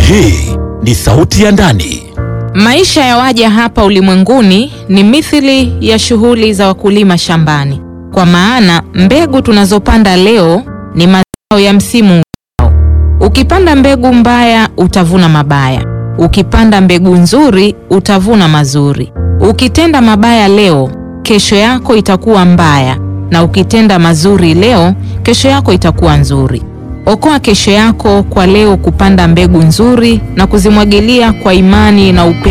Hii ni Sauti ya Ndani. Maisha ya waja hapa ulimwenguni ni mithili ya shughuli za wakulima shambani, kwa maana mbegu tunazopanda leo ni mazao ya msimu ujao. Ukipanda mbegu mbaya utavuna mabaya, ukipanda mbegu nzuri utavuna mazuri. Ukitenda mabaya leo, kesho yako itakuwa mbaya, na ukitenda mazuri leo, kesho yako itakuwa nzuri. Okoa kesho yako kwa leo kupanda mbegu nzuri na kuzimwagilia kwa imani na upendo.